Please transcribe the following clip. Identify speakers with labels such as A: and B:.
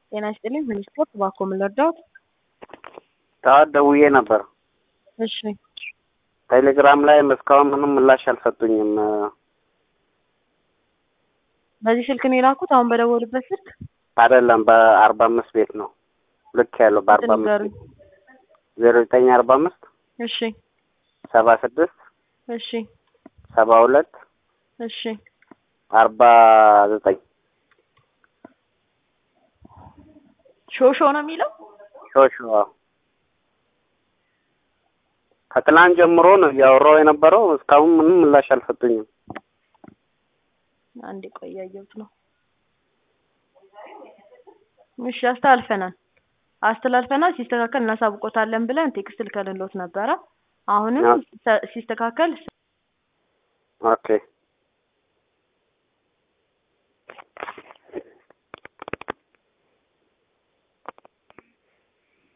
A: ጤና ይስጥልኝ ሚኒስትሮች እባክዎ ምን ልርዳዎት?
B: ጠዋት ደውዬ ነበር።
A: እሺ
B: ቴሌግራም ላይ እስካሁን ምንም ምላሽ አልሰጡኝም።
A: በዚህ ስልክ ነው የላኩት? አሁን በደወሉበት ስልክ
B: አይደለም በአርባ አምስት ቤት ነው ልክ ያለው በአርባ አምስት
A: ንገሩኝ።
B: ዜሮ ዘጠኝ አርባ አምስት
A: እሺ
B: ሰባ ስድስት
A: እሺ
B: ሰባ ሁለት
A: እሺ
B: አርባ ዘጠኝ
A: ሾሾ ነው የሚለው
B: ሾሾ ከትላንት ጀምሮ ነው እያወራው የነበረው። እስካሁን ምንም ምላሽ አልሰጡኝም።
A: አንዴ ቆይ እያየሁት ነው። እሺ አስተላልፈናል አስተላልፈናል ሲስተካከል እናሳውቆታለን ብለን ቴክስት ልከንሎት ነበረ። አሁንም
B: አዎ።
A: ሲስተካከል
B: ኦኬ